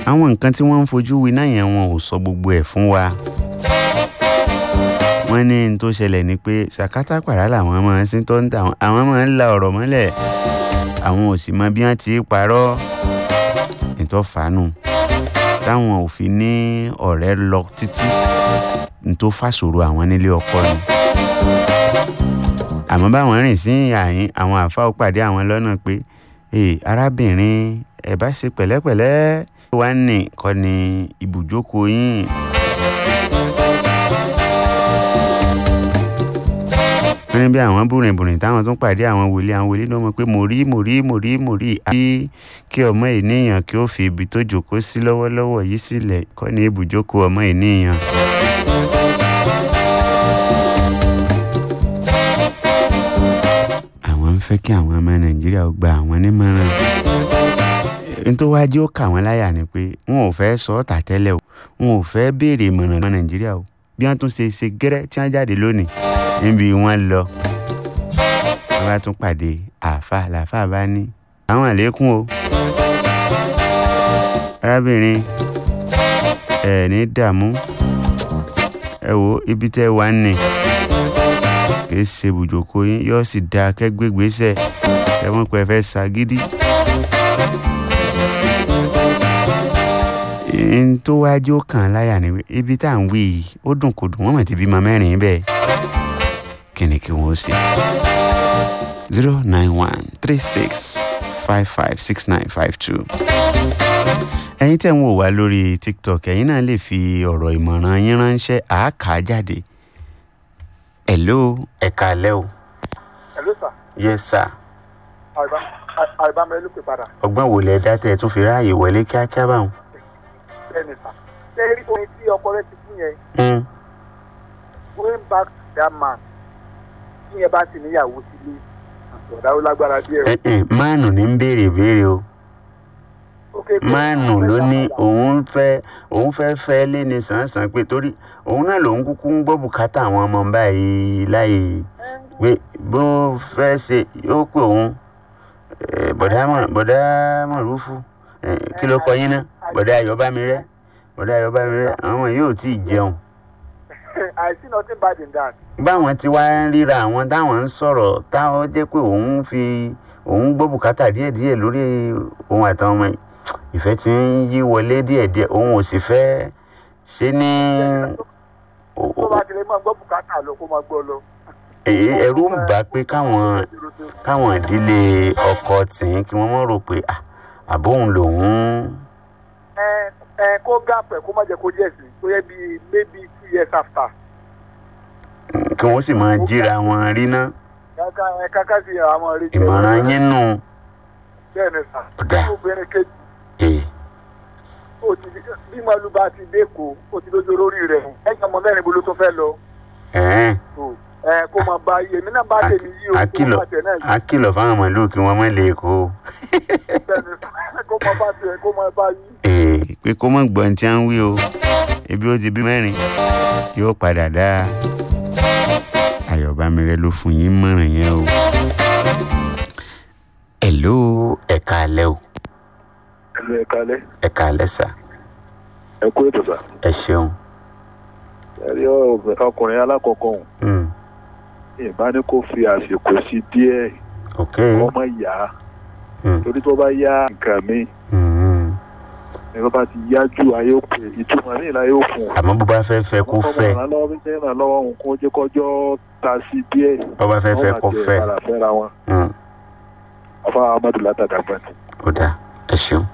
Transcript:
àwọn nǹkan tí wọ́n ń fojú winá yẹn wọn ò sọ gbogbo ẹ̀ fún wa wọ́n ní n tó ṣẹlẹ̀ ni pé sàkátà pàrà làwọn máa ń sin tó ń tà wọ́n àwọn máa ń la ọ̀rọ̀ mọ́lẹ̀ àwọn ò sì mọ bí wọ́n ti parọ́ ìtọ́ fàánù táwọn ò fi ní ọ̀rẹ́ lọ títí n tó fàṣòro àwọn nílé ọkọ ni àmọ́ báwọn rìn sí àyín àwọn àáfàá ó pàdé àwọn lọ́nà pé ee arábìnrin ẹ bá ṣe pẹ̀lẹ́pẹ̀lẹ́ wá ní kọ́ ni ibùjókòó yín. wọ́n ní bí àwọn bùrìnbùrìn táwọn tún pàdé àwọn wòlíì àwọn wòlíì náà mọ̀ pé mo rí mo rí mo rí mo rí àbí kí ọmọ ènìyàn kí ó fi ibi tó jókòó sí lọ́wọ́lọ́wọ́ yìí sílẹ̀ kọ́ ni ibùjókòó ọmọ ènìyàn. àwọn ń fẹ́ kí àwọn ọmọ nàìjíríà ó gba àwọn nímọ̀ràn nítorí wáá jẹ́ ó kà wọ́n láyà ni pé wọn ò fẹ́ sọ ọ́ tà tẹ́lẹ̀ o wọn ò fẹ́ béèrè ìmọ̀ràn ọmọ nàìjíríà o bí wọ́n tún ṣe ṣe gẹ́rẹ́ tí wọ́n jáde lónìí níbi wọ́n lọ wọ́n bá tún pàdé àáfà làáfà bá ní àwọn àlékún o arábìnrin ẹ ní dààmú ẹ wo ibi tẹ́ wà ní kì í ṣe ibùjókòó yín yóò sì dáa kẹ́gbẹ́gbèsè ẹ wọ́n pẹ́ fẹ́ ṣàgídí. n tó wájú kàn láyà ni ibi tá à ń wí yìí ó dùn kò dùn wọ́n mọ̀ ti bímọ mẹ́rin bẹ́ẹ̀ kí ni kí wọ́n ṣe. zero nine one three six five five six nine five two. ẹ̀yin tẹ́ ń wò wá lórí tiktok ẹ̀yin náà lè fi ọ̀rọ̀ ìmọ̀ràn yín ránṣẹ́ àáká jáde. hello ẹ̀ka alẹ́ o. Hello sir. yes sir. àìbámẹ́ ló pè padà. ọgbọ́n wo lẹ dá tẹ́ ẹ tún fi ráàyè wọlé kíákíá báwọn. bẹ́ẹ̀ni sà. ṣé rí orin tí ọkọ rẹ ti fún yẹn Mm. going back to that man tí yẹn bá ti níyàwó sílé ọ̀dà ó lágbára díẹ̀. ẹ ẹ máànù ní ń béèrè béèrè o Okay, pé máànù àwọn ló fẹ́ ní gbà òun fẹ́ òun fẹ́ fẹ́ lé ní sàn-sàn pé torí òun náà lòun kúkú ń gbọ́ bùkátà àwọn ọmọ báyìí láì pé bó fẹ́ ṣe yóò pé òun eh, bọ̀dá mọ̀ bọ̀dá mọ̀rúfù eh, kí ló kọ yín náà bọ̀dá ayọ̀bámirẹ́ bọ̀dá ayọ̀bámirẹ́ àwọn ọmọ yóò tí ì jẹun I see nothing bad in that. báwọn ti wá ń ríra àwọn táwọn ń sọ̀rọ̀ táwọn jẹ́ pé òun fi òun gbọ́ bùkátà díẹ̀díẹ̀ lórí òun àtàwọn ọmọ yìí ìfẹ́ ti ń yí wọlé díẹ̀díẹ̀ òun ò sì fẹ́ ṣe ní tó bá ti lè máa gbọ́ bùkátà lọ kó máa gbọ́ lọ. Èyí ẹ̀rù ń bà pé káwọn káwọn ìdílé ọkọ tìǹ kí wọ́n mọ̀ rò pé "Ah, àbóhùn lòun ẹ ẹ kó gáàpẹ̀ kó má jẹ́ kó jẹ́ sí tó yẹ bí maybe two years after. kí wọ́n sì máa jíra wọn rí ná kàkà ẹ kàkà sí àwọn rí. ìmọ̀ràn yín nù bẹ́ẹ̀ ni sà. Ọ̀dà. obìnrin kejì èyí ó ti bí màlúù bá ti dé kó ó ti lójú lórí rẹ̀ ẹ̀yìn ọmọ mẹ́rin bolo tó fẹ́ lọ. ẹ̀ẹ́n tó ẹ kó máa bá yé èmi náà bá tèmi yí o kó akìlọ̀ máa tẹ̀ náà yí akìlọ̀ fáwọn màlúù kí wọ́n má lè kó o. bẹ́ẹ̀ ni sà kó máa bá tiẹ̀ kó máa bá yí. Ee, pé kó mọ̀ gbọ́n tí a ń wí o ebi ó ti bí mẹ́rin yóò padà dá ayọ̀bámirẹ́ ló fún yín mọ̀ràn yẹn o. ẹ̀ló ẹ̀ka alẹ́ o ẹ kalẹ ẹ̀ka alẹ́ sà ẹ kú ètò sà ẹ ṣeun. ẹ rí ọkùnrin alákọ̀ọ́kọ́ ọ̀hún Mm, ìbá ní kó fi àsìkò sí díẹ̀ ok. ọmọ yá Mm, torí tó bá yá nǹkan mi mm, ní bá bá ti yá ju ayé òpè ìtumọ̀ ní ìlà yóò fún un. àmọ́ bó bá fẹ́ fẹ́ kó fẹ́ ọmọ ìrànlọ́wọ́ bí sẹ́yìn ìrànlọ́wọ́ òun kó jẹ́ kọjọ́ ta sí díẹ̀ bó bá fẹ́ fẹ́ kó wọ́n máa fẹ́ tẹ̀ padà fẹ́ra wọn Mm, afa amadu látàdàgbà ni. ó dáa ẹ ṣeun.